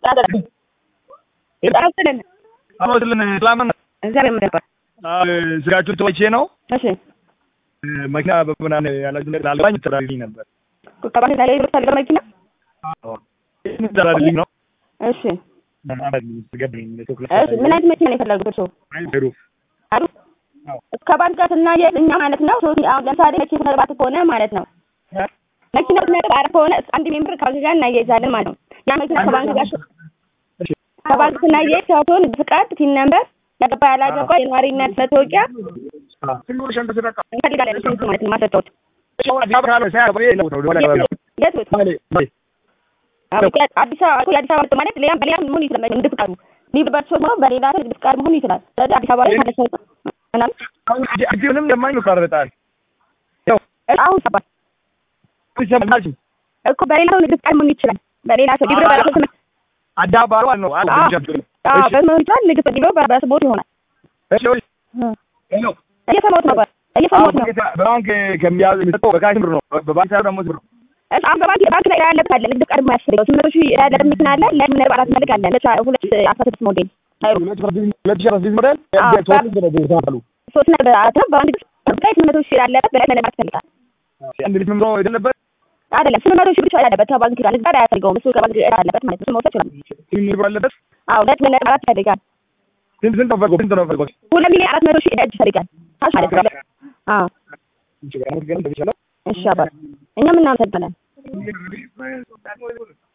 ጣፍልን አመስልን ሰላም ነው። እግዚአብሔር ይመስገን። ስጋችሁን ተወቼ ነው እሺ መኪና በምናምን ያላችሁ ነገር አልባኝ ተራልኝ ነበር ከባንክ ላይ የምትፈልገው መኪና ተራልኝ ነው እሺ እሺ ምን አይነት መኪና ነው የፈለጉት እርስዎ? አሉ እስከ ባንክ ጋር ስናያይዝ እኛ ማለት ነው ሶስት አሁን ለምሳሌ መኪና መግባት ከሆነ ማለት ነው መኪናው ነጥብ አራት ከሆነ አንድ ሜምበር ከባንክ ጋር እናያይዛለን ማለት ነው። ያ መኪና ከባንክ ጋር ከባንክ ስናያይዝ ሲሆን ፍቃድ፣ ቲን ነምበር፣ ያገባ ያላገባ፣ የነዋሪነት መታወቂያ እንፈልጋለን። እሱ ማለት ነው ማስረጃዎች የት ወጥ አዲስ አበባ የአዲስ አበባ ምርት ማለት ሌላ በሌላ መሆን ይችላል። ንግድ ፍቃዱ ሊብበት ሶስት ነው በሌላ ሰው ንግድ ፍቃድ መሆን ይችላል። ስለዚህ አዲስ አበባ ላይ ማለት ነው ምናምን አሁንም ለማኝ ይቆራረጣል አሁን ሰባት እኮ በሌላ ሰው ንግድ ፍቃድ መሆን ይችላል። በሌላ ሰው ሊብረ በራሱ ስም አዳባሩ ነው አለ አዎ በመሆን ይችላል። ንግድ ሊብረ በራሱ ቦት ይሆናል። እየሰማሁት ነበር እየሰማሁት ነው። በባንክ ከሚያዝ የሚሰጠው በካሽ ብር ነው። በባንክ ሳይሆን ደግሞ ብር ነው። እሺ አሁን በባንክ ባንክ ላይ ያለበት አለ ንግድ ፍቃድ የማያስፈልገው ስምንት ሺህ ያለበት መኪና አለ ለምን ነበር አራት መልክ አለ ለቻ ሁለት አስራ ስድስት ሞዴል ሁለት ሺህ አስራ ስድስት ሞዴል ሶስት ነበር አራት ነው በባንክ ላይ ስምንት መቶ ሺህ ያለበት በላይ መለማት ይፈልጋል አንድ ልጅ ምምሮ የሌለበት አይደለም ስምንት መቶ ሺህ ብቻ ያለበት ከባንክ ጋር ንግድ አያስፈልገውም እሱ ከባንክ ጋር ያለበት ማለት ነው እሱ መውሰድ ይችላል ስንት ብር አለበት? አዎ ሁለት ነጥብ አራት ይፈልጋል ስንት ስንት ነው ፈልጎ ስንት ነው ፈልጎ ሁለት ሚሊዮን አራት መቶ ሺህ እጅ ይፈልጋል ካሽ ማለት ነው አዎ እሺ አባት እኛም እናመሰግናለን